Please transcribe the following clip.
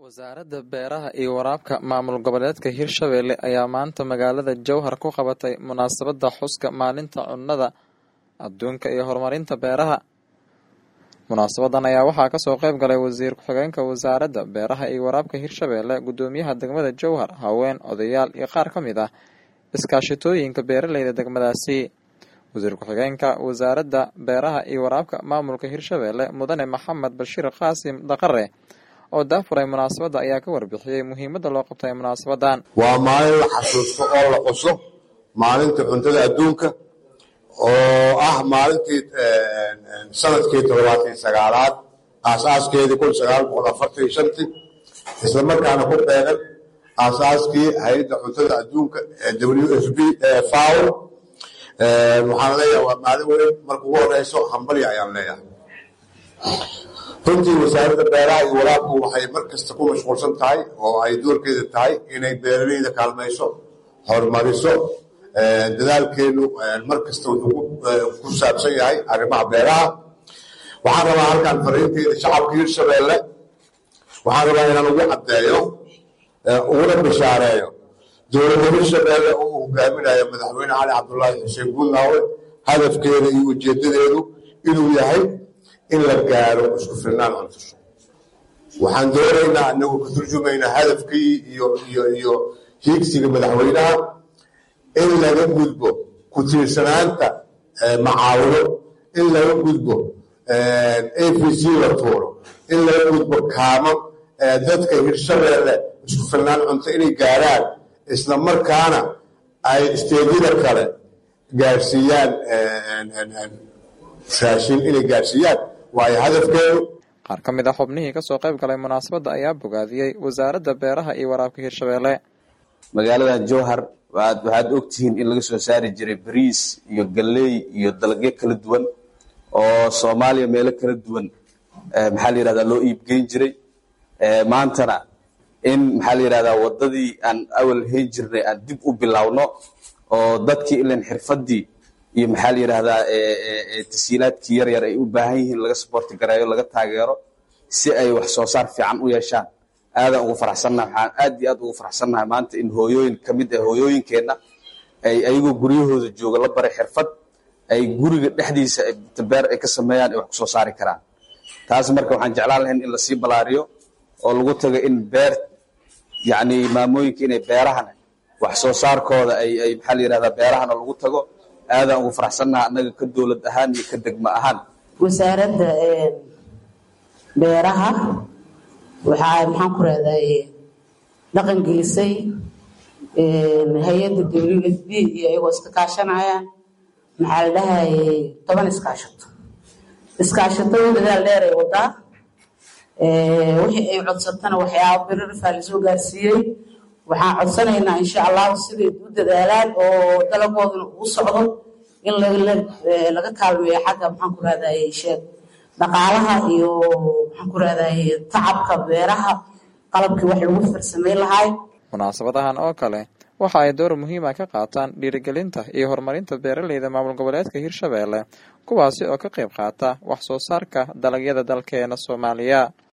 wasaaradda beeraha iyo waraabka maamul goboleedka hirshabelle ayaa maanta magaalada jowhar ku qabatay munaasabadda xuska maalinta cunnada adduunka iyo horumarinta beeraha munaasabadan ayaa waxaa kasoo qeyb galay wasiir ku-xigeenka wasaaradda beeraha iyo waraabka hirshabelle guddoomiyaha degmada jowhar haween odayaal iyo qaar ka mid ah iskaashitooyinka beeraleyda degmadaasi wasiir ku-xigeenka wasaaradda beeraha iyo waraabka maamulka hirshabelle mudane maxamed bashiir qaasim daqare oo daafuray munaasabadda ayaa ka warbixiyey muhiimadda loo qabtay munaasabadan waa maalin la xasuusto oo la xuso maalinta cuntada adduunka oo ah maalintii sanadkii toddobaatan sagaalaad aasaaskeedii kun sagaal boqol afartan iyo shantii islamarkaana ku beegan aasaaskii hay-adda cuntada adduunka w f b faw waxaan leeyahay waa maalin weyn marka ugu horeyso hambalya ayaan leeyahay runtii wasaaradda beeraha iyo waraabku waxay mar kasta ku mashquulsan tahay oo ay doorkeeda tahay inay beeraleyda kaalmayso horumariso dadaalkeenu mar kasta wuxuu ku saabsan yahay arrimaha beeraha waxaan rabaa halkan fariinteeda shacabka hirshabelle waxaan rabaa inaan ugu caddeeyo uguna bishaareeyo dowladda hirshabelle oo uu hogaaminayo madaxweyne cali cabdulaahi xuseen guudlaawe hadafkeeda iyo ujeedadeedu inuu yahay in la gaaro isku filnaan cuntusho waxaan doonaynaa anagu ka turjumaynaa hadafkii iyo iyo iyo hiigsiga madaxweynaha in laga gudbo ku tiirsanaanta macaawino in laga gudbo a v c la tuuro in laga gudbo kaamo dadka hirshabelle isku filnaan cunto inay gaaraan isla markaana ay isteedyada kale gaarsiiyaan raashin inay gaarsiiyaan waayo hadafkeedu qaar ka mid ah xubnihii kasoo qayb galay munaasabadda ayaa bogaadiyey wasaaradda beeraha iyo waraabka hirshabelle magaalada jowhar waxaad ogtihiin in laga soo saari jiray bariis iyo galley iyo dalagyo kala duwan oo soomaaliya meelo kala duwan maxaa la yihahdaa loo iibgeyn jiray maantana in maxaa la yihahdaa waddadii aan awal hayn jirnay aan dib u bilowno oo dadkii ilan xirfaddii iyo maxaa la yidhaahdaa tasiilaadkii yar yar ay u baahan yihiin laga saboorti gareeyo laga taageero si ay wax soo saar fiican u yeeshaan aadaan ugu faraxsannaha waxaan aad iyo aad ugu faraxsannahay maanta in hooyooyin ka mid ah hooyooyinkeenna ay ayagoo guryahooda jooga la baray xirfad ay guriga dhexdiisa beer ay ka sameeyaan ay wax kusoo saari karaan taas marka waxaan jeclaan lahayn in lasii balaariyo oo lagu tago in beer yacni maamooyinka inay beerahana wax soo saarkooda ay ay maxaa la yihahdaa beerahana lagu tago aadaan ugu faraxsannaha annaga ka dowlad ahaan iyo ka degmo ahaan wasaaradda beeraha waxaa maxaan ku rahday dhaqan gelisay hay-adda w f b iyo iyagoo iska kaashanayaan maxaa la dhahayay toban iskaashato iskaashatada dadaal dheer ay wadaa wixii ay codsatana waxyaaba biririfaa lasoo gaarsiiyey waxaan codsanaynaa insha allahu siday u dadaalaan oo dalagooduna uu socdo in laga kaalmeeyo xagga maxaan ku rahdaye sheeg dhaqaalaha iyo maxaan ku rahdaye tacabka beeraha qalabkii wax lagu farsameyn lahaay munaasabadahan oo kale waxa ay door muhiima ka qaataan dhiirigelinta iyo horumarinta beeraleyda maamul goboleedka hirshabelle kuwaasi oo ka qayb qaata wax soo saarka dalagyada dalkeena soomaaliya